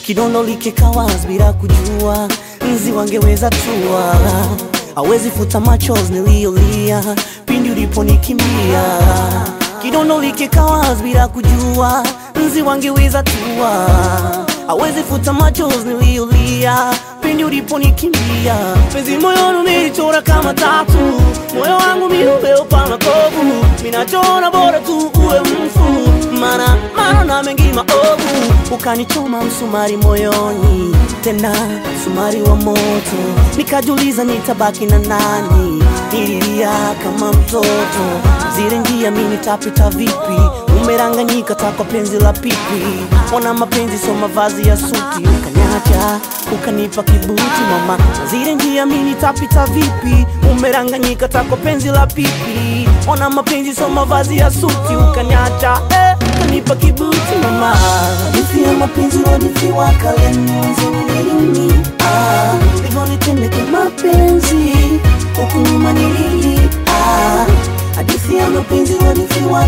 kidondo likikawas bila kujua nzi wangeweza tua hawezi futa machozi niliyolia pindi uliponikimbia kidondo likikawas bila kujua nzi wangeweza tua hawezi futa machozi niliyolia pindi uliponikimbia penzi moyoni umelichora kama tatu moyo wangu miumeopa makovu minachona bora tu uwe mfu mana mana na mengi maovu ukanichoma msumari moyoni tena msumari wa moto nikajuliza nitabaki na nani nililia kama mtoto zile njia mi nitapita vipi umeranganyika takwa penzi la pipi ona mapenzi so mavazi ya suti ukanyacha ukanipa kibuti mama zile njia mi nitapita vipi umeranganyika takwa penzi la pipi ona mapenzi so mavazi ya suti ukanyacha eh, ukanipa kibuti mama hadithi ya mapenzi hadithi wa kalenzi ah, hivyo nitendeke mapenzi huku nyuma nilili ah, hadithi ya mapenzi hadithi wa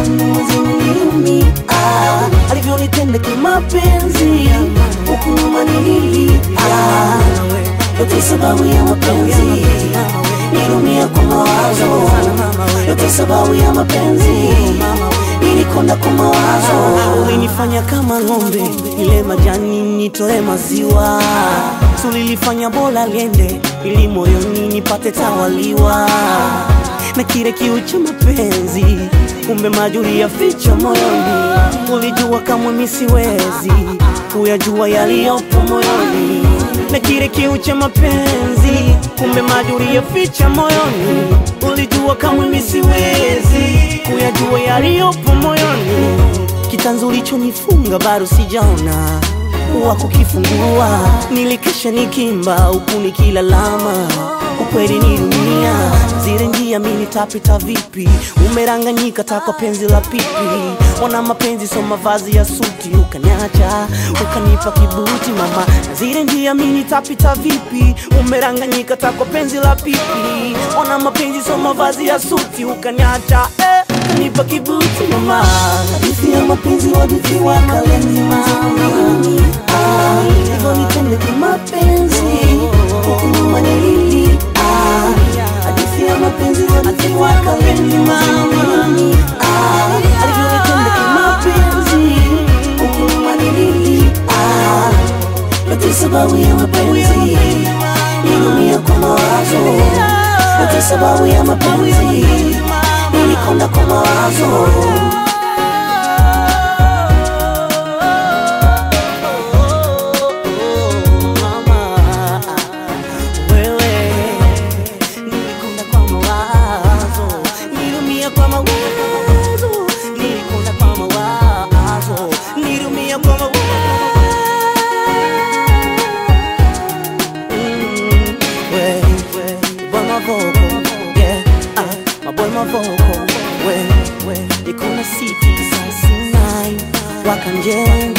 kalenzi ah, alivyonitenda kimapenzi huku nyuma nilili ah, yote sababu ya mapenzi nilumia kwa mawazo yote sababu ya mapenzi nilikonda kwa mawazo ulinifanya kama ng'ombe ile majani nitoe maziwa tulilifanya bola liende ili moyoni nipate tawaliwa na kile kiu cha mapenzi kumbe majuri ya ficha moyoni ulijua kamwe misiwezi kuyajua yaliyopo moyoni na kile kiu cha mapenzi kumbe majuri ya ficha moyoni ulijua kamwe misiwezi kuyajua yaliyopo moyoni kitanzu ulichonifunga bado sijaona wa kukifungua nilikesha nikimba huku nikilalama ukweli ni dunia zile njia mi nitapita vipi umeranganyika takwa penzi la pipi ona mapenzi so mavazi ya suti ukanyacha ukanipa kibuti mama zile njia mi nitapita vipi umeranganyika takwa penzi la pipi ona mapenzi so mavazi ya suti ukanyacha eh, ukanipa kibuti mama hadithi ya mapenzi hadithi wa kalenzima ah, hivyo nitende kimapenzi huku nyuma nilili ah, hadithi ya mapenzi hadithi wa kalenzima ah, alivyonitenda kimapenzi huku nyuma nilili ah, yote sababu ya mapenzi nilumia kwa mawazo yote sababu ya mapenzi nilikonda kwa mawazo Mama, wewe, nilikonda kwa mawazo, nilumia kwa mawazo, nilikonda kwa mawazo, nilumia kwa mawazo. Mm, we, we, boy my vocal, yeah, ah, my boy my vocal, we, we, ikona city sasa nine, wakanjenga